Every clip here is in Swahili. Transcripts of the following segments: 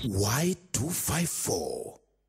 Y254.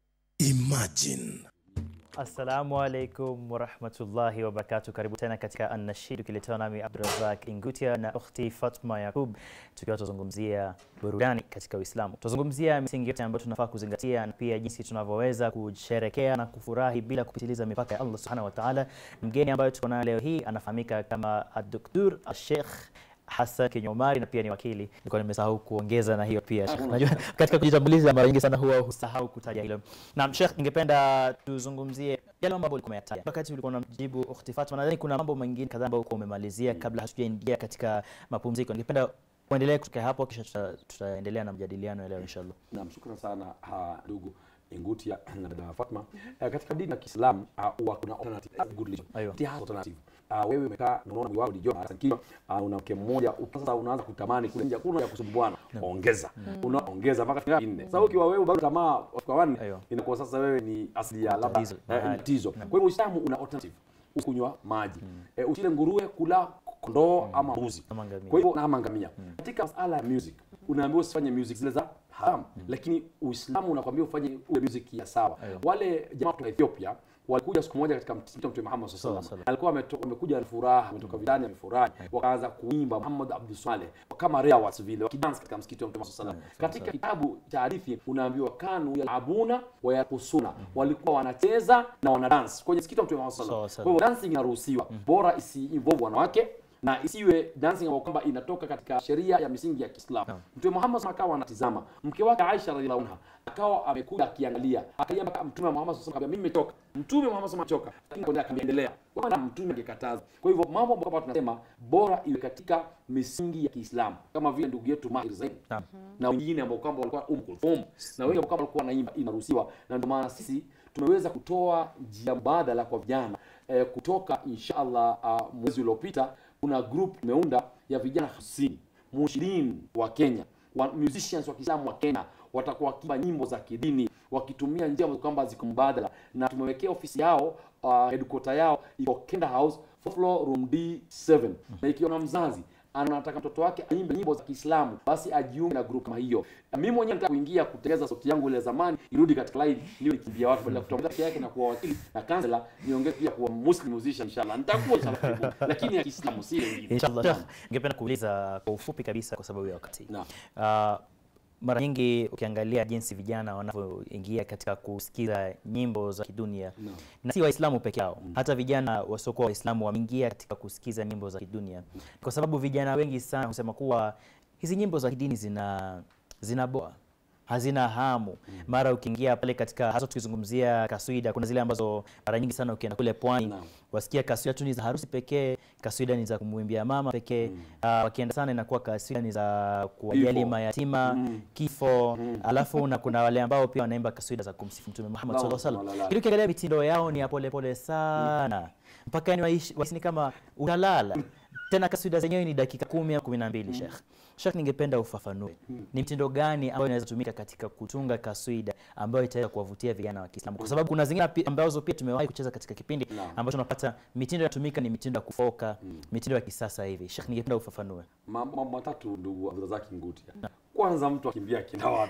Imagine. Assalamu alaikum warahmatullahi wabarakatu. Karibu tena katika Annashid ukiletewa nami Abdurazak Ingutia na ukhti Fatma Yakub, tukiwa tuzungumzia burudani katika Uislamu. Tuzungumzia misingi yote ambayo tunafaa kuzingatia na pia jinsi tunavyoweza kusherekea na kufurahi bila kupitiliza mipaka ya Allah subhanahu wa ta'ala. Mgeni ambayo tuko naye leo hii anafahamika kama Ad-Doktor Sheikh Hassan Kinyomari na pia ni wakili. Nilikuwa nimesahau kuongeza na hiyo pia Sheikh. Unajua katika kujitambulisha mara nyingi sana huwa husahau kutaja hilo. Naam Sheikh, ningependa tuzungumzie yale mambo ulikuwa umeyataja wakati ulikuwa unamjibu ukhti Fatma. Nadhani kuna mambo mengine kadhaa ambayo ulikuwa umemalizia kabla hatujaingia katika mapumziko. Ningependa kuendelea kutoka hapo, kisha tuta- tutaendelea na mjadiliano ya leo inshallah. Naam, shukran sana ha, ndugu Ingutia na dada Fatma. Eh, katika dini ya Kiislamu ah, huwa kuna alternative eh, good religion. Aiyo. Tia hasa alternative. Ah, wewe umekaa na unaona mwili wako ndio mara kiwa una mke mmoja uki- sasa unaanza kutamani kule nje kuna ya kusumbuana ongeza unaongeza mpaka fika nne sasa ukiwa wewe bado tamaa kwa wanne Aiyo. inakuwa sasa wewe ni asili ya labda Tatizo, eh, mahali. tatizo kwa hivyo Uislamu una alternative ukunywa maji eh, usile nguruwe kula kondoo ama mbuzi Ama ngamia. kwa hivyo na ama ngamia katika masala ya music unaambiwa usifanye music zile za haram lakini uislamu unakwambia ufanye ule music ya sawa Aiyo. wale jamaa kutoka ethiopia walikuja siku moja katika msikiti wa mtume Muhammad sallallahu alaihi wasallam alikuwa ametoka amekuja na furaha ametoka vitani amefurahi wakaanza kuimba Muhammad Abdul Saleh kama reawat vile wakidance katika msikiti wa mtume sallallahu alaihi wasallam katika kitabu cha hadithi unaambiwa kanu yalabuna wa yakusuna walikuwa wanacheza na wanadance kwenye msikiti wa mtume Muhammad sallallahu alaihi wasallam kwa hivyo dancing inaruhusiwa bora isi involve wanawake na isiwe dancing ambayo kwamba inatoka katika sheria ya misingi ya Kiislamu. Naam. Mtume Muhammad SAW akawa anatizama mke wake Aisha radhiallahu anha akawa amekuja akiangalia, akaja mpaka Mtume Muhammad SAW akamwambia mimi nimetoka. Mtume Muhammad SAW amechoka, lakini kwa nini akaendelea? Kwa maana Mtume angekataza. Kwa hivyo mambo ambayo kwamba tunasema bora iwe katika misingi ya Kiislamu, kama vile ndugu yetu Mahir Zain Naam. na wengine ambao kwamba walikuwa Umm Kulthum na wengi ambao kwamba walikuwa wanaimba inaruhusiwa, na ndio maana sisi tumeweza kutoa njia mbadala kwa vijana eh, kutoka inshallah uh, mwezi uliopita kuna group imeunda ya vijana 50 mushirin wa Kenya wa musicians wa Kiislamu wa Kenya watakuwa wakiimba nyimbo za kidini wakitumia njia ambazo kwamba ziko mbadala, na tumewekea ofisi yao uh, headquarter yao iko Kenda House fourth floor room D7 na ikiwa na mzazi anataka mtoto wake aimbe nyimbo za Kiislamu basi ajiunge na group kama hiyo. Mimi mwenyewe nataka kuingia kutengeza sauti yangu ile ya zamani irudi katika line niwe nikimbia watu badala ya kutoa peke yake na kuwa wakili na kansela niongee pia kuwa muslim musician inshallah. Nitakuwa inshallah karibu, lakini ya Kiislamu si nyingine. Inshallah. Sheikh, ningependa kuuliza kwa ufupi kabisa kwa sababu ya wakati. Naam. Uh, mara nyingi ukiangalia jinsi vijana wanavyoingia katika kusikiza nyimbo za kidunia Naam. na si Waislamu peke yao, hata vijana wasiokuwa Waislamu wameingia katika kusikiza nyimbo za kidunia, kwa sababu vijana wengi sana husema kuwa hizi nyimbo za kidini zina zinaboa hazina hamu. Mara ukiingia pale katika, hasa tukizungumzia kaswida, kuna zile ambazo mara nyingi sana ukienda kule pwani Naam. wasikia kaswida tu ni za harusi pekee, kaswida ni za kumwimbia mama pekee. Ah, wakienda sana inakuwa kaswida ni za kuwajali Kifo. mayatima, Mm. kifo. Alafu na kuna wale ambao pia wanaimba kaswida za kumsifu Mtume Muhammad Naam, sallallahu alaihi sallallahu wasallam. alaihi Ili ukiangalia mitindo yao ni ya polepole sana mpaka yani waishi waishi ni kama unalala tena. Kaswida zenyewe ni dakika kumi au kumi na mbili. Sheikh, Sheikh, ningependa ufafanue ni mtindo gani ambayo inaweza tumika katika kutunga kaswida ambayo itaweza kuwavutia vijana wa Kiislamu, kwa sababu kuna zingine pi- ambazo pia tumewahi kucheza katika kipindi Naam. ambacho tunapata mitindo inatumika ni mitindo ya kufoka, mitindo ya kisasa hivi. Sheikh, ningependa ufafanue. mambo mambo matatu ndugu Abdulrazak Ngutia. Kwanza mtu akimbia kina watu.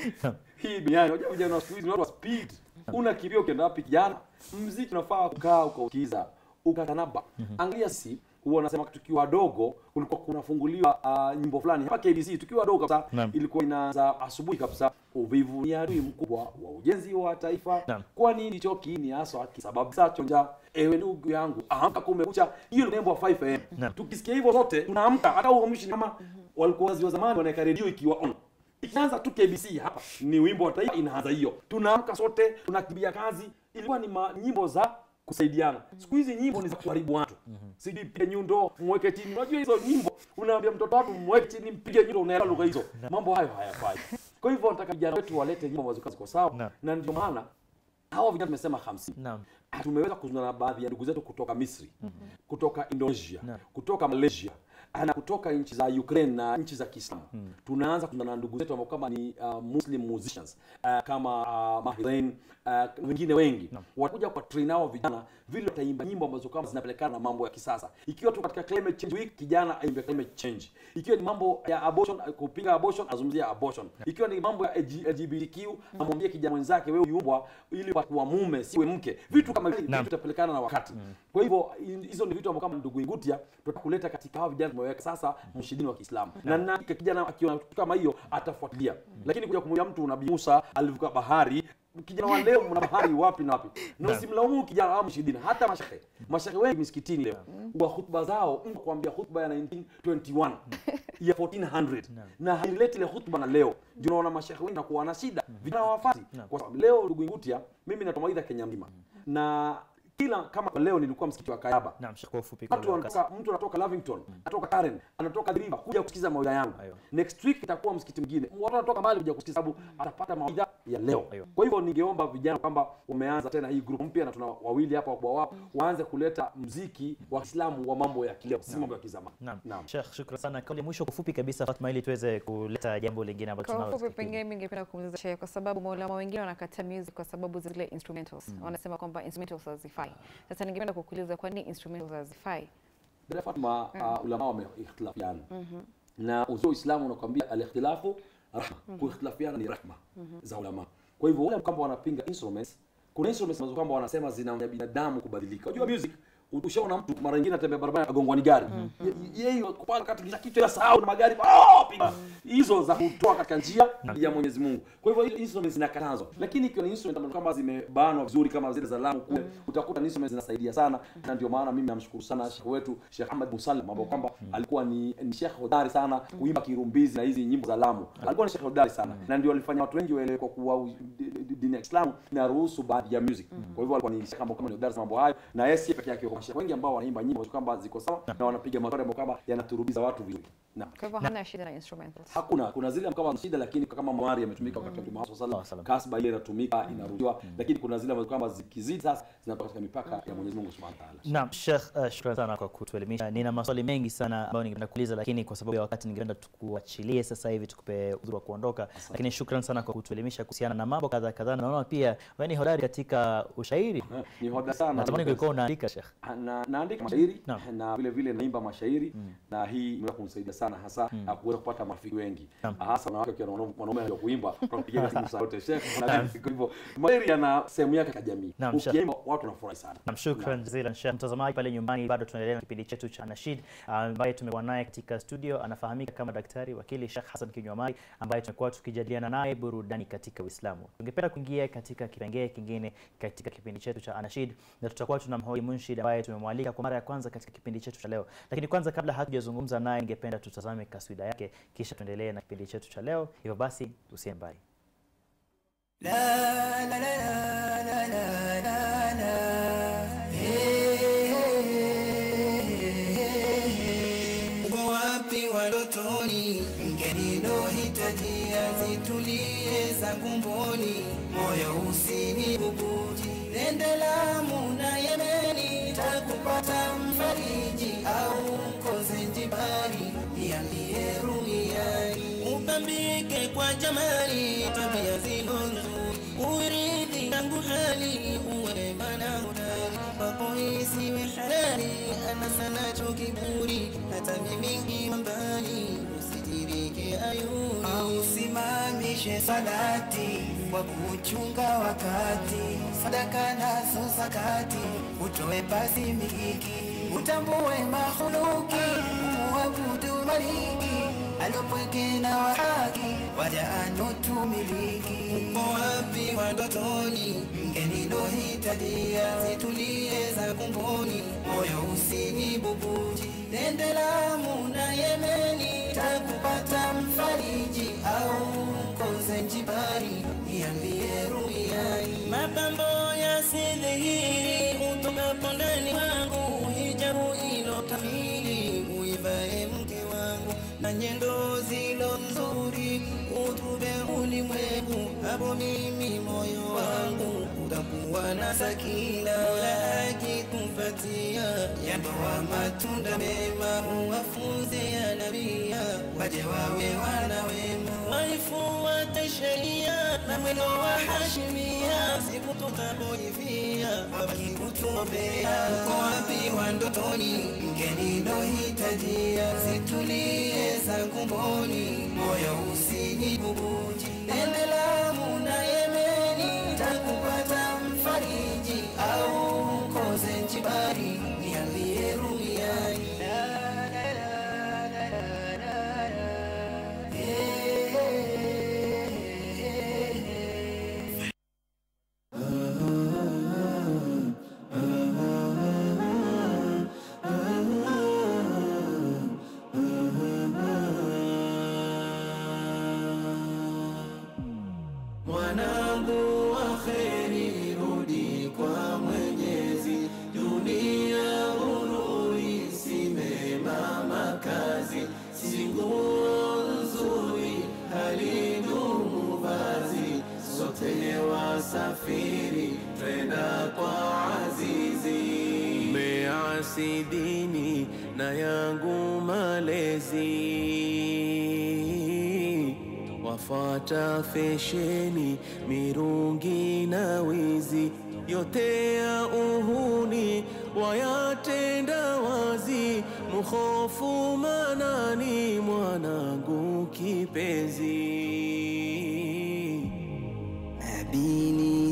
Hii duniani unajua vijana wa siku hizi ni watu wa speed. Unakimbia ukienda wapi kijana? Mziki unafaa kukaa ukaukiza, ukatanaba. Angalia si huwa nasema tukiwa wadogo kulikuwa kunafunguliwa uh, nyimbo fulani hapa KBC tukiwa wadogo kabisa Naam. ilikuwa inaanza asubuhi kabisa uvivu ni adui mkubwa wa ujenzi wa taifa Naam. kwani ndicho kiini haswa kisababishacho njaa ewe ndugu yangu amka kumekucha hiyo ni nembo wa 5am Naam. tukisikia hivyo zote tunaamka hata uamshi kama walikuwa wazi wa zamani wanaweka redio ikiwa on ikianza tu KBC hapa ni wimbo wa taifa inaanza hiyo tunaamka sote tunakimbia kazi ilikuwa ni ma, nyimbo za kusaidiana siku hizi nyimbo ni za kuharibu watu sidi pige nyundo mweke chini unajua hizo nyimbo unaambia mtoto wako mweke chini mpige nyundo unaelewa lugha hizo mambo hayo hayafai kwa hivyo nataka vijana wetu walete nyimbo ambazo ziko sawa Naam. na ndio maana hawa vijana tumesema 50 Naam. tumeweza kuzungumza na baadhi ya ndugu zetu kutoka Misri, kutoka Indonesia, Naam. kutoka Malaysia na kutoka nchi za Ukraine na nchi za Kiislamu tunaanza kuna na ndugu zetu ambao kama ni uh, Muslim musicians uh, kama uh, Mahrain uh, wengine wengi watakuja kwa train hao vijana vile wataimba nyimbo ambazo kama zinapelekana na mambo ya kisasa. Ikiwa tu katika climate change week, kijana aimbe climate change. Ikiwa ni mambo ya abortion, kupinga abortion, azungumzia abortion. Ikiwa ni mambo ya LGBTQ, amwambie kijana mwenzake, wewe uliumbwa ili kuwa mume, siwe mke. Vitu kama hivi Naam. vitapelekana na wakati. Kwa hivyo hizo ni vitu ambavyo kama ndugu Ngutia tutakuleta katika hao vijana tumeweka sasa mshidini wa Kiislamu. Na na kijana akiona kitu kama hiyo atafuatilia. Lakini kuja kumwambia mtu Nabii Musa alivuka bahari kijana wa leo mna bahari wapi na wapi na Naam. usimlaumu kijana wa mshidini hata mashehe mashehe wengi misikitini leo wa hutuba zao mtu kuambia hutuba ya 1921 ya 1400 na haileti ile hutuba na leo ndio unaona mashehe wengi nakuwa na shida vijana hawafati kwa sababu leo ndugu Ngutia mimi natoa mawaidha Kenya mzima na kila kama leo nilikuwa msikiti wa Kayaba Naam, Sheikh, kwa ufupi kwa watu leo wakati. wanatoka mtu anatoka Lavington anatoka Karen anatoka River kuja kusikiza mawaidha yangu Aiyo. next week itakuwa msikiti mwingine watu wanatoka mbali kuja kusikiza sababu atapata mawaidha ya leo Aiyo. kwa hivyo ningeomba vijana kwamba umeanza tena hii group mpya na tuna wawili hapa wakubwa wao waanze kuleta mziki wa Kiislamu wa mambo ya kileo si mambo ya kizamani Naam. Naam. Sheikh, shukran sana. Kauli ya mwisho kwa ufupi kabisa Fatma, ili tuweze kuleta jambo lingine ambalo Kwa tunalo ufupi, katika kipindi. pengine mimi ningependa kumuuliza Sheikh, kwa sababu maulama wengine wanakata music kwa sababu zile instrumentals wanasema kwamba instrumentals hazifai. Sasa ningependa kukuuliza kwa nini instrumentals hazifai? Dada Fatma, uh, ulama wameikhtilafiana na uzio Uislamu unakwambia alikhtilafu rahma, kuikhtilafiana ni rahma za ulama. Kwa hivyo wale kwamba wanapinga instruments, kuna instruments ambazo kwamba wanasema zinaonya binadamu kubadilika. Unajua music ushaona mtu mara nyingine atembea barabara agongwa ni gari Ye- yeye kupanda kati kila kitu ya sahau na magari oh, piga hizo za kutoa katika njia ya Mwenyezi Mungu. Kwa hivyo hizo instruments zinakatazwa, lakini ikiwa ni instrument ambazo kama zimebanwa vizuri kama zile za Lamu kule, utakuta ni instruments zinasaidia sana, na ndio maana mimi namshukuru sana Sheikh wetu Sheikh Ahmad Musallam ambao kwamba alikuwa ni, ni Sheikh hodari sana kuimba kirumbizi na hizi nyimbo za Lamu. Alikuwa ni Sheikh hodari sana, na ndio alifanya watu wengi waelewe kwa kuwa u- di- di- dini ya Kiislamu inaruhusu baadhi ya music. Kwa hivyo alikuwa ni Sheikh ambao kama ni hodari sana mambo hayo, na yeye si peke yake, kwa Sheikh wengi ambao wanaimba nyimbo ambazo kwamba ziko sawa na wanapiga maswali ambayo kwamba yanaturubiza watu vizuri. Naam. Kwa hivyo hana shida na instrumentals. Hakuna, kuna zile kama shida, lakini kama mwari yametumika wakati wa Mtume Muhammad sallallahu alaihi wasallam, kasba ile inatumika inarudiwa, lakini kuna zile ambazo kwamba zikizidi sasa zinatoka katika mipaka ya Mwenyezi Mungu Subhanahu wa Ta'ala. Naam, Sheikh, uh, shukran sana kwa kutuelimisha. Nina maswali mengi sana ambayo ningependa kuuliza, lakini kwa sababu ya wakati ningependa tukuachilie sasa hivi tukupe udhuru wa kuondoka. Lakini shukran sana kwa kutuelimisha kuhusiana na mambo kadha kadha. Naona pia wewe ni hodari katika ushairi. Eh, Ni hoda sana. Natamani ungekuwa unaandika Sheikh. na naandika mashairi Naam. na vile vile naimba mashairi na hii imeweza kunisaidia sana hasa na kuweza kupata marafiki wengi Naam. hasa wanawake wakiwa na wanaume- wanaume anajua kuimba tunapigia simu saa yote chef na vipi. kwa hivyo mashairi yana sehemu yake katika jamii Naam, Sheikh. ukiimba watu wanafurahi sana Nam, shukran jazilan Sheikh. Mtazamaji pale nyumbani, bado tunaendelea na kipindi chetu cha Nashid ambaye tumekuwa naye katika studio, anafahamika kama daktari wakili Sheikh Hassan Kinywamari ambaye tumekuwa tukijadiliana naye burudani katika Uislamu. Tungependa kuingia katika kipengee kingine katika kipindi chetu cha Anashid na tutakuwa tunamhoji Munshid ambaye tumemwalika kwa mara ya kwanza katika kipindi chetu cha leo. Lakini kwanza, kabla hatujazungumza naye, ningependa tutazame kaswida yake, kisha tuendelee na kipindi chetu cha leo. Hivyo basi, usiende mbali. Uko wapi walotoni, mgeni lohitajia zitulie zangu mboni, moyo usinibubuji, nende Lamu na Yemeni, takupata mfariji au mkoze njibari, niambie rumiani, upambike kwa jamali, tabia zilo nzuri, uridhi tangu hali, uwe mana hodari, kwako isiwe halali, ana sana cho kiburi, hata mimingi mambali, usitirike ayuni, au simamishe salati kwa kuchunga wakati, sadaka nazo zakati, utoe pasi mikiki, utambue mahuluki, umuabudu maliki, alopweke na wahaki, waja anotumiliki. Uko wapi wadotoni, mgeni lohitajia, zitulie za kumboni, moyo usinibubuji, nende Lamu na Yemeni, takupata mfariji au mkoze njibari, niambie rumiani. Mapambo yasidhihiri utokapo ndani wangu, hijabu ilo kamili uivae mke wangu, na nyendo zilo nzuri utube ulimwengu, hapo mimi moyo wangu utakuwa na sakina, Mola akikupatia yandoa matunda mema, uwafunze wawe wana wema, waifuate sheria na mwendo wa hashimia, siku tutapoivia wabaki kutuombea. Uko wapi wa ndotoni, mgeni nohitajia, zitulie zangu mboni, moyo usinibubuji, nende Lamu na Yemeni, takupata mfariji au ukoze njibari, niambie rumiani Mwanangu wa kheri, rudi kwa Mwenyezi, dunia hururi, si mema makazi, si nguo nzuri, halidumu vazi, sote wasafiri, twenda kwa Azizi. Measi dini na yangu malezi wafata fesheni, mirungi na wizi, yote ya uhuni wayatenda wazi, mhofu manani mwanangu kipenzi. Nabii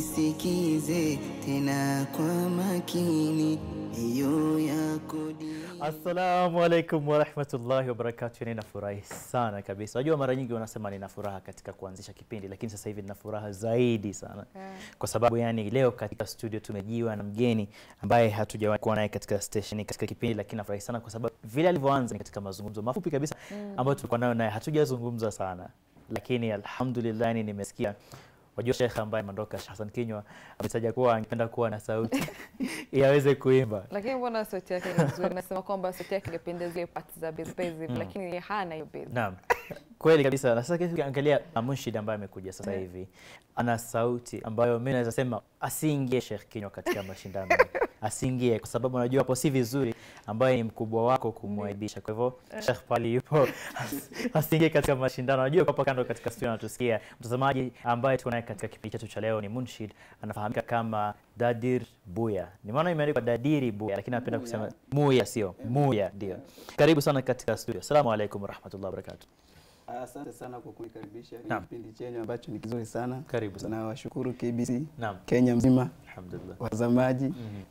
nisikize tena kwa makini, hiyo yako dini Assalamu alaikum warahmatullahi wabarakatuh. Ninafurahi sana kabisa. Najua mara nyingi wanasema nina furaha katika kuanzisha kipindi, lakini sasa hivi nina furaha zaidi sana kwa sababu yani leo katika studio tumejiwa na mgeni ambaye hatujawahi kuwa naye katika station katika kipindi, lakini nafurahi sana kwa sababu vile alivyoanza ni katika mazungumzo mafupi kabisa ambayo tulikuwa nayo naye, hatujazungumza sana, lakini alhamdulillah yani nimesikia Wajua Sheikh ambaye ameondoka Sheikh Hassan Kinywa ametaja kuwa angependa kuwa na sauti ili aweze kuimba. lakini mbona sauti yake ni nzuri nasema kwamba sauti yake ingependa zile parts za bass bass hivi lakini yeye hana hiyo bass Naam, kweli kabisa. Na sasa ukiangalia Munshid ambaye amekuja sasa hivi ana sauti ambayo mimi naweza sema asiingie Sheikh Kinywa katika mashindano, asiingie kwa sababu unajua hapo si vizuri, ambaye ni mkubwa wako kumwaibisha. Kwa hivyo Sheikh pali yupo as- asiingie katika mashindano. Najua hapa kando katika studio anatusikia mtazamaji ambaye tuko naye katika kipindi chetu cha leo ni Munshid, anafahamika kama Dadir Buya. Ni maana imeandikwa Dadiri Buya, lakini napenda kusema Muya, sio Muya. Ndio, karibu sana katika studio. Assalamu alaikum warahmatullahi wabarakatuh. Asante sana kwa kunikaribisha Naam. kipindi chenyu ambacho ni kizuri sana. Karibu sana. Na washukuru KBC Naam. Kenya mzima, Alhamdulillah. watazamaji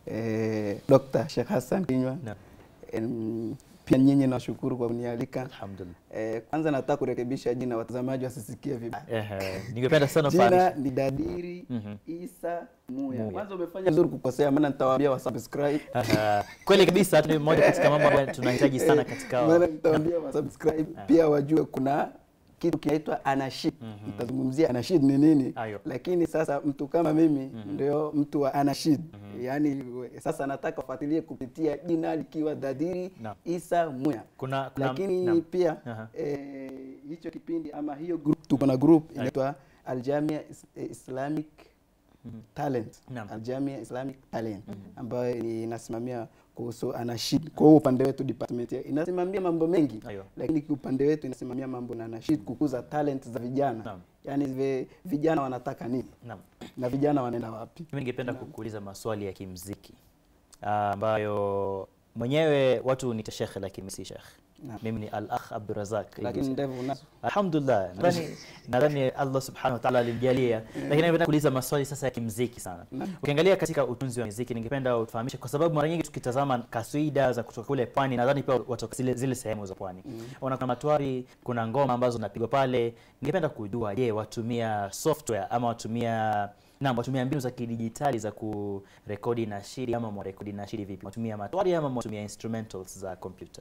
eh, Dr. Sheikh Hassan Kinywa Naam. Em, pia nyinyi nawashukuru kwa kunialika. Alhamdulillah. Eh, kwanza nataka kurekebisha jina, watazamaji wasisikie vibaya. Ehe, ningependa sana Jina ufahamu. ni Dadiri Mhm. Isa Muya. Muya. Kwanza umefanya vizuri kukosea, maana nitawaambia wasubscribe. Aha, Kweli kabisa, ni moja katika mambo ambayo tunahitaji sana katika maana nitawaambia wasubscribe pia wajue kuna kitu kinaitwa anashid. Nitazungumzia anashid ni nini, Ayo. lakini sasa mtu kama mimi ndio mtu wa anashid, yaani we- sasa nataka ufuatilie kupitia jina likiwa Dadiri Naam. Isa Muya. kuna, kuna Lakini naam. pia Aha. eh, hicho kipindi ama hiyo group, tuko na group inaitwa Aljamia Is- eh, Islamic Talent, Naam. Aljamia Islamic Talent ambayo ni- inasimamia kuhusu anashid. Kwa hiyo upande wetu department ya- inasimamia mambo mengi Ayo. lakini kwa upande wetu inasimamia mambo na anashid, kukuza talent za vijana Naam. yaani vi- vijana wanataka nini Naam. na vijana wanaenda wapi. Mimi ningependa kukuuliza maswali ya kimziki ah, ambayo mwenyewe watu uniita shekhe, lakini mimi si shekhe. Naam. Mimi ni al-akh Abdurazak. Lakini ndevu unazo. Alhamdulillah, nadhani nadhani Allah subhanahu wa ta'ala alimjalia, lakini napenda kuuliza maswali sasa ya kimziki sana. Ukiangalia katika utunzi wa muziki, ningependa utufahamishe, kwa sababu mara nyingi tukitazama kaswida za kutoka kule pwani, nadhani pia watoka zile, zile sehemu za pwani ona kuna matwari, kuna ngoma ambazo zinapigwa pale. Ningependa kujua, je, watumia software ama watumia Naam, watumia mbinu za kidijitali za kurekodi nashidi ama mwarekodi nashidi vipi? Watumia matwari ama watumia instrumentals za kompyuta?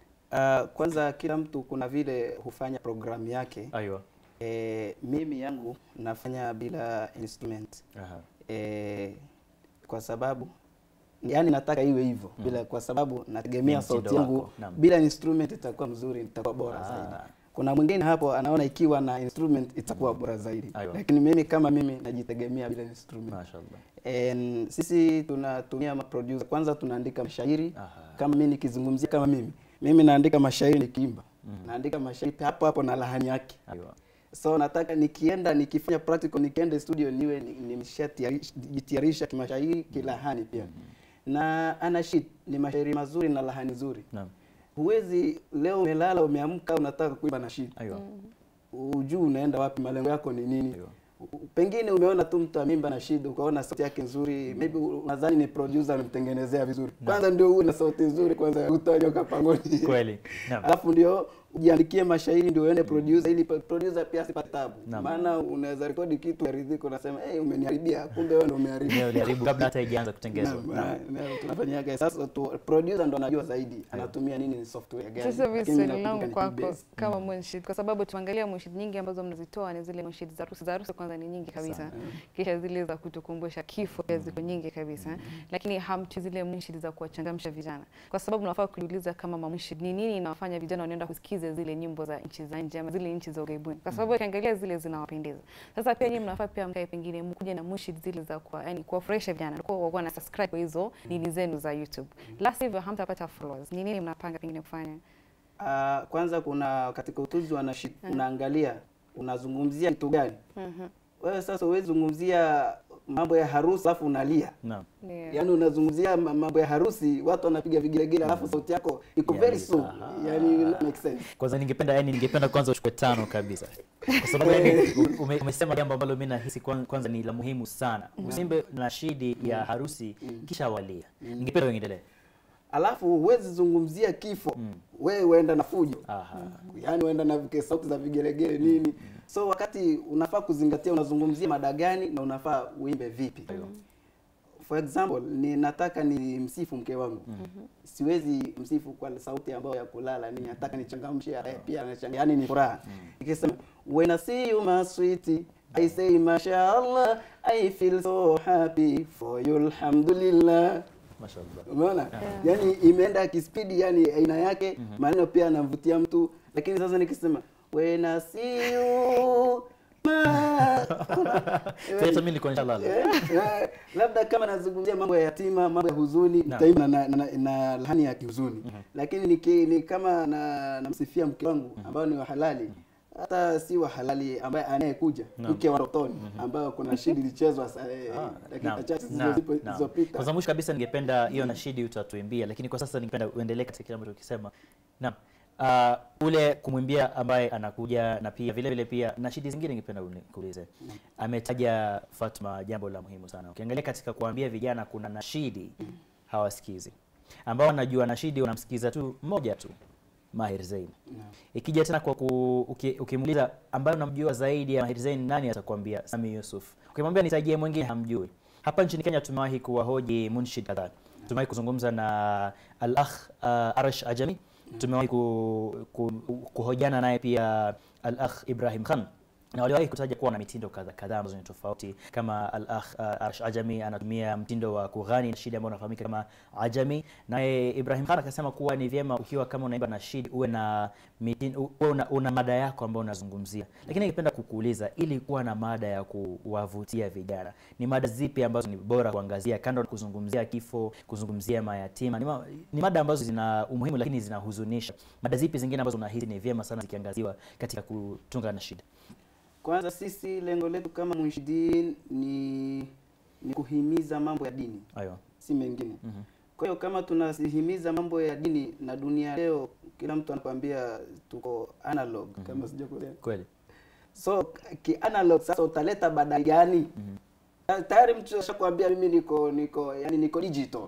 Uh, kwanza kila mtu kuna vile hufanya programu yake. Aiyo. E, mimi yangu nafanya bila instrument Aha. e, kwa sababu yani nataka iwe hivyo bila, kwa sababu nategemea Ni mtindo sauti yangu wako, naam. bila instrument itakuwa mzuri, itakuwa bora Ah. zaidi. Kuna mwingine hapo anaona ikiwa na instrument itakuwa bora zaidi, Aiyo. lakini mimi kama mimi najitegemea bila instrument. Mashaallah. En, sisi tunatumia maproducer. Kwanza tunaandika mashairi Aha. kama mimi nikizungumzia kama mimi mimi naandika mashairi nikiimba naandika mashairi hapo hapo na lahani yake Aiwa. so nataka nikienda nikifanya practical nikienda studio niwe ni- nimeshajitayarisha kimashairi kilahani pia na anashid ni mashairi mazuri na lahani nzuri Naam. huwezi leo umelala umeamka unataka kuimba nashid Aiwa. ujuu unaenda wapi malengo yako ni nini Aiwa. U- pengine umeona tu mtu amimba na shida ukaona sauti yake nzuri maybe unadhani ni producer amemtengenezea vizuri kwanza ndio uwe na sauti nzuri kwanza utanyoka pangoni Kweli. Naam. alafu ndio ujiandikie mashairi ndio uende producer ili pa- producer pia asipate tabu Naam. maana unaweza rekodi kitu aridhika unasema hey, umeniharibia kumbe wewe ndio umeharibu Leo uliharibu kabla hata haijaanza kutengenezwa. Naam, Naam. na- na tunafanyaga sasa tu, producer ndo anajua zaidi anatumia nini ni software gani Sasa hivi Lakini swali nakumbuka langu ni kwako Cubase. kama munshid, kwa sababu tuangalia munshid nyingi ambazo mnazitoa ni zile munshid za harusi. Za harusi kwanza ni nyingi kabisa, kisha zile za kutukumbusha kifo pia ziko nyingi kabisa, lakini hamti zile munshid za kuwachangamsha vijana, kwa sababu nafaa kujiuliza kama mamunshid ni nini inawafanya vijana wanaenda kusikiza zile nyimbo za nchi za nje ama zile nchi za ughaibuni, kwa sababu ukiangalia zile zinawapendeza. Sasa pia nyinyi mnafaa pia mkae pengine mkuje na munshid zile za kwa yani kuwafurahisha vijana, kwa wakuwa na subscribe kwa hizo nini zenu za YouTube, la sivyo hamtapata followers. Ni nini mnapanga pengine kufanya? Ah, kwanza kuna katika utuzi wa nashid unaangalia unazungumzia kitu gani wewe sasa huwezi zungumzia mambo ya harusi alafu unalia Naam. Ndio. yaani unazungumzia ma- mambo ya harusi watu wanapiga vigelegele alafu sauti yako iko very Yes, soft aha. yani make sense Kwanza ningependa yani ningependa kwanza uchukue tano kabisa. Kwa sababu yani ume, umesema jambo ambalo mimi nahisi kwan- kwanza ni la muhimu sana. Usimbe nashidi ya harusi kisha walia. Ningependa uendelee. alafu huwezi zungumzia kifo wewe uenda na fujo Aha. yaani uenda na vike- sauti za vigelegele nini so wakati unafaa kuzingatia unazungumzia mada gani na unafaa uimbe vipi for example ni nataka ni msifu mke wangu siwezi msifu kwa sauti ambayo ya kulala ni nataka nichangamshe yeye pia anachanga yani ni furaha nikisema when I see you my sweetie I say mashallah I feel so happy for you alhamdulillah Mashallah. umeona yani imeenda kispidi yani aina yake maneno pia anamvutia mtu lakini sasa nikisema when I see you ma Hata mimi nilikuwa nishalala. Eh, eh, labda kama nazungumzia mambo ya yatima mambo ya huzuni Naam. nitaimba na, na, na, na lahani ya kihuzuni lakini niki, ni kama na namsifia mke wangu ambao ni wa halali hata si wa halali ambaye anayekuja mke wa rotoni ambayo kuna shidi ilichezwa sa- eh, dakika Naam, chache naam, zilizozipo- naam. zilizopita Kwanza mwisho kabisa ningependa hiyo nashidi utatuimbia, lakini kwa sasa ningependa uendelee katika kile ambacho ukisema. Naam. Uh, ule kumwimbia ambaye anakuja na pia vile vile pia nashidi zingine ningependa nikuulize. Ametaja Fatma jambo la muhimu sana. Ukiangalia katika kuambia vijana kuna nashidi hawasikizi. Ambao wanajua nashidi wanamsikiza tu mmoja tu. Mahir Zain. Ikija tena kwa ku, uki, ukimuuliza ambaye unamjua zaidi ya Mahir Zain nani atakwambia Sami Yusuf. Ukimwambia nitajie mwingine hamjui. Hapa nchini Kenya tumewahi kuwahoji munshid kadhaa. Tumewahi kuzungumza na al-akh uh, Arash Ajami. Tumewahi ku, ku, kuhojiana naye pia al-akh Ibrahim Khan na waliwahi kutaja kuwa na mitindo kadha kadhaa ambazo ni tofauti kama al-akh uh, Arsh Ajami anatumia mtindo wa kughani nashidi ambao unafahamika kama Ajami, naye Ibrahim Khan akasema kuwa ni vyema ukiwa kama unaimba nashidi uwe na mitindo, uwe una, una mada yako ambayo unazungumzia. Lakini ningependa kukuuliza, ili kuwa na mada ya kuwavutia vijana, ni mada zipi ambazo ni bora kuangazia, kando na kuzungumzia kifo, kuzungumzia mayatima? Ni, ma, ni mada ambazo zina umuhimu lakini zinahuzunisha. Mada zipi zingine ambazo unahisi ni vyema sana zikiangaziwa katika kutunga nashidi? kwanza sisi lengo letu kama munshidin ni ni kuhimiza mambo ya dini Aiyo. si mengine kwa hiyo kama tunasihimiza mambo ya dini na dunia leo kila mtu anakwambia tuko analog kama sijakuelewa Kweli. so ki analog sasa utaleta badali gani Ta- tayari mtu ashakwambia mimi niko niko yani niko digital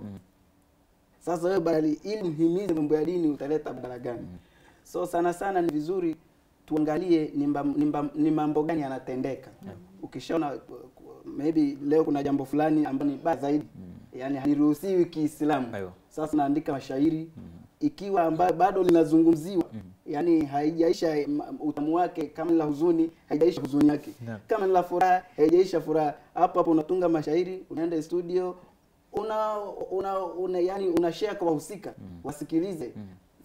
sasa wewe badali ili mhimize mambo ya dini utaleta badala gani so sana sana ni vizuri tuangalie ni mba- ni mba- ni mambo gani yanatendeka ukishaona uh, maybe leo kuna jambo fulani ambalo ni baya zaidi yani haliruhusiwi kiislamu Aiyo. sasa naandika mashairi ikiwa ambayo bado linazungumziwa yani haijaisha ma- utamu wake kama ni la huzuni haijaisha huzuni yake Naam. kama ni la furaha haijaisha furaha hapo hapo unatunga mashairi unaenda studio una una, una yani una share kwa wahusika wasikilize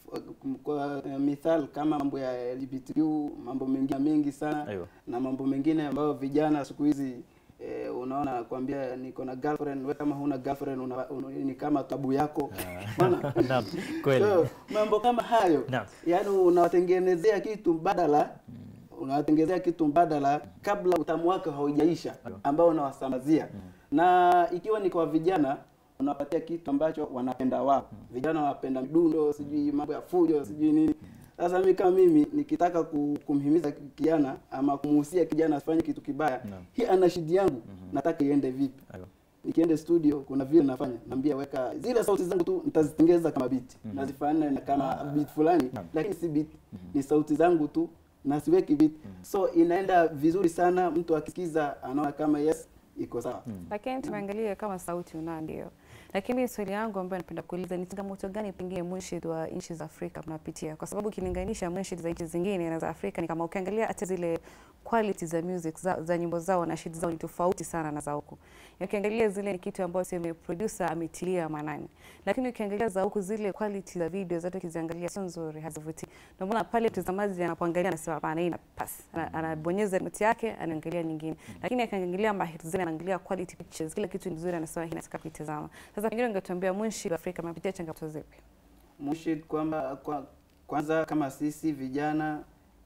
kwa eh, mithal kama mambo ya LGBTQ mambo mengine mengi sana Aiyo. na mambo mengine ambayo vijana siku hizi eh, unaona anakuambia niko na girlfriend wewe kama huna girlfriend una, una, ni kama tabu yako Unaona? Naam, kweli. So, mambo kama hayo Naam. yaani unawatengenezea kitu mbadala unawatengenezea kitu mbadala kabla utamu wake haujaisha ambao unawasambazia na ikiwa ni kwa vijana unawapatia kitu ambacho wanapenda wao vijana wanapenda mdundo sijui mambo ya fujo sijui nini sasa mimi kama mimi nikitaka ku- kumhimiza kijana ama kumuhusia kijana asifanye kitu kibaya Naam. hii ana shidi yangu nataka iende vipi Aiyo. nikiende studio kuna vile nafanya naambia weka zile sauti zangu tu nitazitengeza kama beat nazifanya na kama beat fulani lakini si beat ni sauti zangu tu na siweki beat so inaenda vizuri sana mtu akisikiza anaona kama yes iko sawa lakini tumeangalia kama sauti unao ndio lakini swali yangu ambayo napenda kuuliza ni changamoto gani pengine munshid wa nchi za Afrika mnapitia kwa sababu ukilinganisha munshid za nchi zingine na za Afrika ni kama ukiangalia hata zile quality za music za, za nyimbo zao na shid zao ni tofauti sana na za huku Na ukiangalia zile ni kitu ambayo sema producer ametilia maanani lakini ukiangalia za huku zile quality za video zote ukiziangalia sio nzuri hazivutii ndio maana pale mtazamaji anapoangalia anasema hapana hii ina pass Ana- anabonyeza remote yake anaangalia nyingine lakini akiangalia mahiri zile anaangalia quality pictures kila kitu ni nzuri anasema hii nataka kuitazama sasa pengine ungetuambia munshi wa Afrika mnapitia changamoto zipi Mushid kwamba kwa, kwanza kama sisi vijana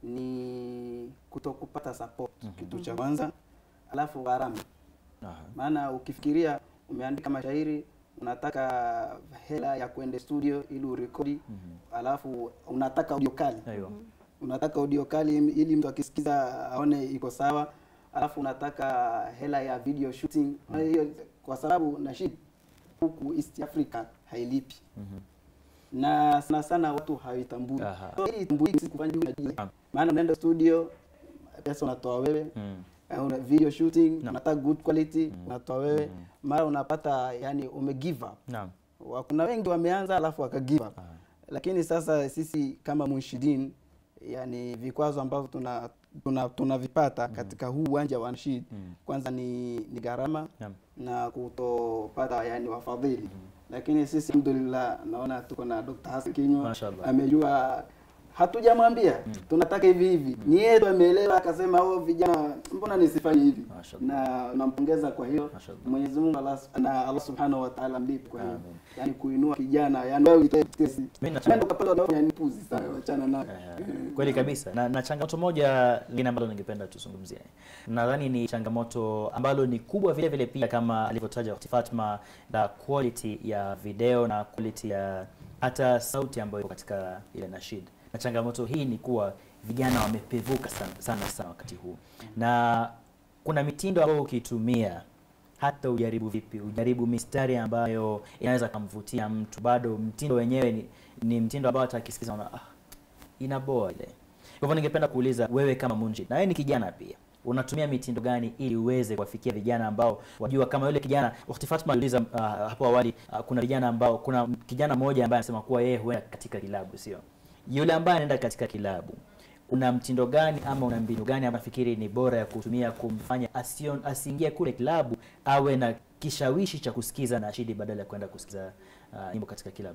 ni kutokupata support kitu cha kwanza alafu gharama Aha. maana ukifikiria umeandika mashairi unataka hela ya kwenda studio ili urekodi alafu unataka audio kali Aiyo. unataka audio kali im- ili mtu akisikiza aone iko sawa alafu unataka hela ya video shooting Na hiyo kwa sababu nashid huku East Africa hailipi na sana sana watu hawaitambui Aha. so, ili itambulike si kufanya juu na juu Naam. maana unaenda studio pesa unatoa wewe Mm. Eh, una video shooting Naam. unataka good quality unatoa wewe mara unapata yani ume give up Naam. Wa- kuna wengi wameanza alafu waka give up lakini sasa sisi kama munshidin yani vikwazo ambavyo tuna tuna tunavipata katika huu uwanja wa nashid kwanza ni, ni gharama Naam. na kutopata yani wafadhili lakini sisi alhamdulillah naona tuko na Dr. Hassan Kinywa Mashallah. amejua hatujamwambia tunataka hivi hivi ni yeye ndo ameelewa akasema oh vijana mbona nisifanye hivi Mashallah. na nampongeza kwa hiyo Mashallah. Mwenyezi Mungu Allah, na Allah Subhanahu wa Ta'ala mlipe kwa hiyo Amen. yani kuinua kijana yani wewe uitoe tesi Mimi na- nenda ukapata dawa yani puzi sana wachana nayo Eh, kweli kabisa na, na changamoto moja lingine ambalo ningependa tuzungumzie nadhani ni changamoto ambalo ni kubwa vile vile pia kama alivyotaja Ukhti Fatma la quality ya video na quality ya hata sauti ambayo iko katika ile nashid na changamoto hii ni kuwa vijana wamepevuka sana sana, sana wakati huu na kuna mitindo ambayo ukiitumia hata ujaribu vipi, ujaribu mistari ambayo inaweza kumvutia mtu, bado mtindo wenyewe ni, ni mtindo ambao hata akisikiza unaona ah, inaboa ile. Kwa hivyo ningependa kuuliza wewe kama Munjid, na wewe ni kijana pia, unatumia mitindo gani ili uweze kuwafikia vijana ambao wajua kama yule kijana Ukhti Fatma aliuliza uh, hapo awali uh, kuna vijana ambao kuna kijana mmoja ambaye anasema kuwa yeye huenda katika kilabu, sio yule ambaye anaenda katika kilabu una mtindo gani ama una mbinu gani ama fikiri ni bora ya kutumia kumfanya asion, asiingie kule kilabu awe na kishawishi cha kusikiza nashidi badala ya kwenda kusikiza uh, nyimbo katika kilabu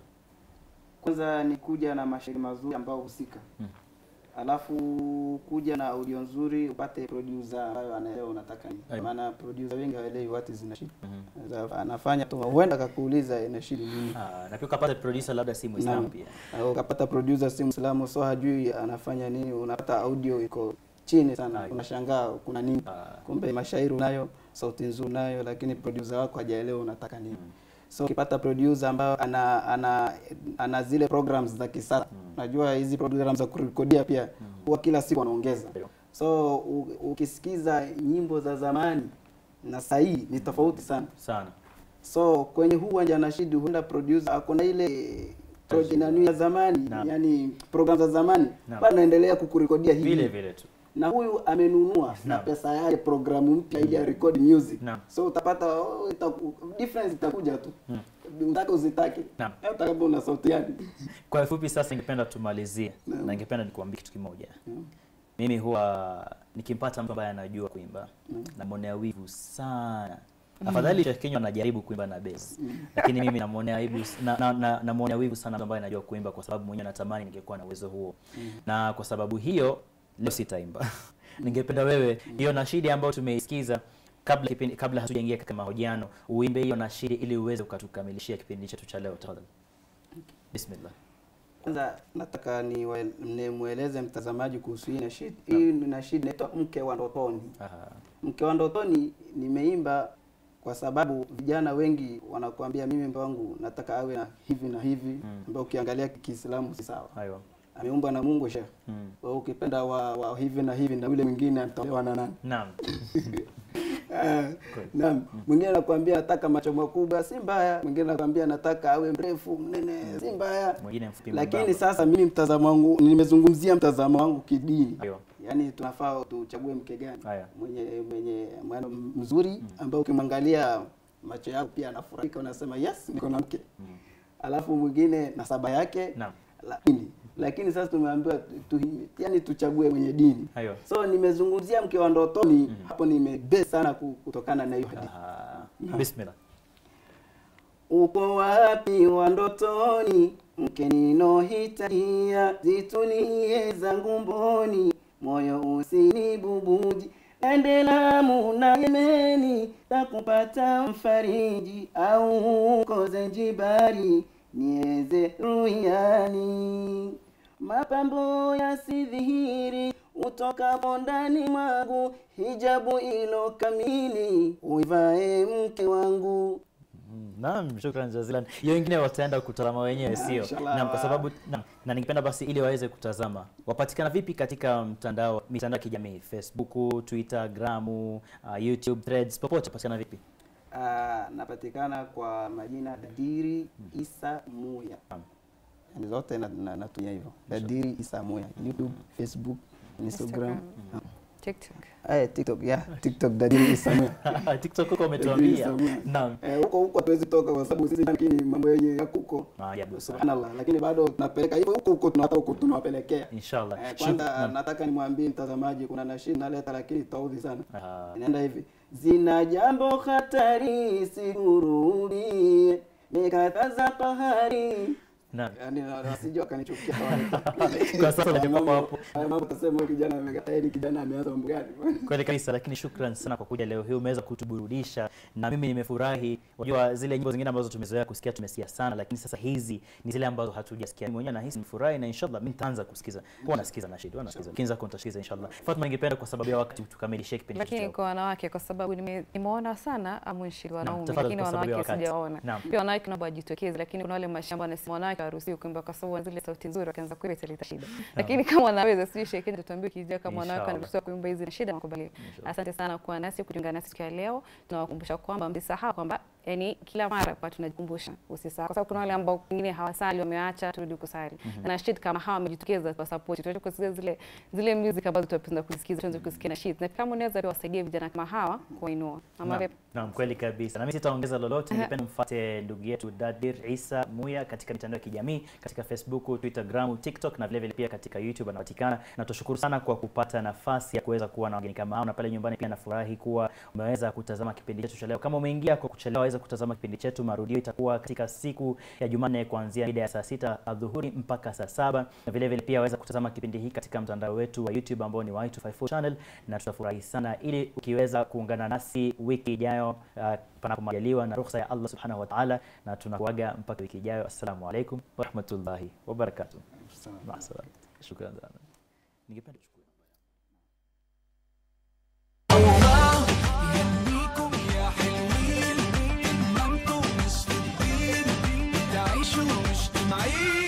kwanza ni kuja na mashairi mazuri ambao husika Mm. alafu kuja na audio nzuri upate producer ambayo anaelewa unataka nini Ayo. maana producer wengi hawaelewi what is nashid Mhm. Sasa anafanya tu huenda akakuuliza nashid nini Ah, na pia ukapata producer labda si Muislamu Naam. pia Au ukapata producer si Muislamu so hajui anafanya nini unapata audio iko chini sana Ayo. unashangaa kuna nini Ah. kumbe mashairi unayo sauti nzuri unayo lakini producer wako hajaelewa unataka nini so ukipata producer ambayo ana, ana, ana zile programs za kisasa najua hizi programs za kurekodia pia huwa kila siku wanaongeza Ndio. so u, ukisikiza nyimbo za zamani na sahii ni tofauti sana sana so kwenye huu uwanja nashidi huenda producer ako na ile project nani ya zamani Naam. yani program za zamani Naam. bado anaendelea kukurekodia hivi vile vile tu na huyu amenunua na Naam. pesa yake programu mpya ili arekodi music Naam. so utapata oh, itaku, difference itakuja tu utake uzitake Naam. Eh, utakapo una sauti yake kwa ufupi sasa ningependa tumalizie na ningependa nikuambie kitu kimoja mimi huwa nikimpata mtu ambaye anajua kuimba namwonea wivu sana afadhali Sheikh Kinywa anajaribu kuimba na bass lakini mimi namwonea wivu na, na, na, namwonea wivu sana mtu ambaye anajua kuimba kwa sababu mwenyewe natamani ningekuwa na uwezo huo na kwa sababu hiyo leo sitaimba ningependa wewe hiyo nashidi ambayo tumeisikiza kabla kipindi, kabla hatujaingia katika mahojiano uimbe hiyo nashidi ili uweze ukatukamilishia kipindi chetu cha leo tafadhali bismillah Kwanza nataka niwe- nimweleze mtazamaji kuhusu hii nashid. Hii ni nashid inaitwa mke wa ndotoni. Aha. Mke wa ndotoni nimeimba kwa sababu vijana wengi wanakuambia mimi mke wangu nataka awe na hivi na hivi, ambao ukiangalia Kiislamu si sawa. Aiwa. Ameumbwa na Mungu shekhe. Mm. Wewe ukipenda wa, wa hivi na hivi na yule mwingine ataolewa na nani? Naam. Ah, Naam, mwingine anakuambia nataka macho makubwa, si mbaya. Mwingine anakuambia nataka awe mrefu mnene, si mbaya. Mwingine mfupi Lakini mwembamba. sasa mimi mtazamo wangu, nimezungumzia mtazamo wangu kidini. Aiwa. Yaani tunafaa tuchague mke gani Aya. mwenye mwenye mwana mzuri ambao ukimwangalia macho yako pia anafurahika, unasema yes, niko na mke. Alafu mwingine nasaba yake Naam. lakini lakini sasa tumeambiwa tu, tu, yani tuchague mwenye dini. Aiwa. So nimezungumzia mke wa ndotoni hapo, nimebe sana ku- kutokana na hiyo hadithi. Aha. bismillah Uko wapi wa ndotoni, mke ninohitajia, zitulie zangu mboni, moyo usinibubuji, ende Lamu na Yemeni, takupata mfariji, au uko Zanjibari, nieze ruyani, mapambo yasidhihiri utokapo ndani mwangu, hijabu ilo kamili, uivae mke wangu. Mm, Naam, shukran jazilan. Hiyo wengine wataenda kutazama wenyewe, sio? inshallah. Naam, kwa sababu naam, na ningependa basi ili waweze kutazama. Wapatikana vipi katika mtandao mitandao ya kijamii? Facebook, Twitter, Gramu, uh, YouTube, Threads, popote patikana vipi? Ah, napatikana kwa majina Dadiri Isa Muya. Naam. Yani zote na- na- natumia hivyo. Dadiri Isa Muya. YouTube, Facebook, Instagram. Instagram. TikTok. Eh, TikTok, yeah, TikTok Dadiri Isa Muya. TikTok huko Dadiri umetuambia. Isa Muya. Naam. Eh, huko huko hatuwezi toka kwa sababu sisi lakini mambo yenye yako huko. Maajabu sana. Subhanallah, lakini bado tunapeleka hivyo huko huko tunataka huko tunawapelekea. Inshallah. Eh, Shuk- kwanza naam. nataka nimwambie mtazamaji kuna nashidi naleta lakini taudhi sana. Aha. Inaenda hivi. Zina jambo hatari sigurudie. Mikataza pahari. Naam. Yaani na- wasije wakanichukia Kwa sasa unajua hapo hapo. Haya mambo utasema huyu kijana amekataa hili kijana ameanza mambo gani? Kweli kabisa, lakini shukran sana kwa kuja leo hii, umeweza kutuburudisha na mimi nimefurahi. Unajua zile nyimbo zingine ambazo tumezoea kusikia tumesikia sana, lakini sasa hizi ni zile ambazo hatujasikia. Mimi mwenyewe nahisi nifurahi na inshallah mimi nitaanza kusikiza. Huwa nasikiza na shida, nasikiza. Kinza kwa nitasikiza inshallah. Fatma, ningependa kwa sababu ya wakati tukamilishie kipindi chetu. lakini leo. kwa wanawake kwa sababu nime- nimeona sana amunshi wanaume tafadhali lakini kwa sababu ya wanawake wakati. sijaona Naam. pia wanawake naomba wajitokeze lakini kuna wale mashamba wanasema wanawake hawaruhusiwi kuimba kwa sababu wana zile sauti nzuri wakianza kuimba italeta shida lakini kama wanaweza sijui shekeni tutuambie kijia kama wanawake Inshallah. wanaruhusiwa kuimba hizi na shida makubalia asante sana kuwa nasi kujiunga nasi siku ya leo tunawakumbusha kwamba msisahau kwamba yani kila mara kwa tunajikumbusha usisahau kwa sababu kuna wale ambao wengine hawasali wameacha turudi kusali na shid kama hawa wamejitokeza kwa support tuache kusikia zile zile music ambazo tunapenda kusikiza tuanze kusikia na shid na kama unaweza pia wasaidia vijana kama hawa kuinua ama Naam, vipi? Naam, kweli kabisa. Na mimi sitaongeza lolote, ningependa mfuate ndugu yetu Dadir Isa Muya katika mitandao ya kijamii, katika Facebook, Twitter, Gram, TikTok na vile vile pia katika YouTube anapatikana. Na tushukuru sana kwa kupata nafasi ya kuweza kuwa na wageni kama hao, na pale nyumbani pia nafurahi kuwa umeweza kutazama kipindi chetu cha leo. Kama umeingia kwa kuchelewa, waweza kutazama kipindi chetu. Marudio itakuwa katika siku ya Jumanne kuanzia mida ya saa sita adhuhuri mpaka saa saba na vile vile pia waweza kutazama kipindi hiki katika mtandao wetu wa YouTube ambao ni Y254 channel, na tutafurahi sana ili ukiweza kuungana nasi wiki ijayo uh, panapo majaliwa na ruhusa ya Allah subhanahu wa ta'ala, na tunakuaga mpaka wiki ijayo. Assalamu alaikum warahmatullahi wabarakatuh. Maasalaam. Shukran sana. Ningependa kuchukua يهنيكم يا حلوين هممتوا مش في الدين تعيشوا مجتمعين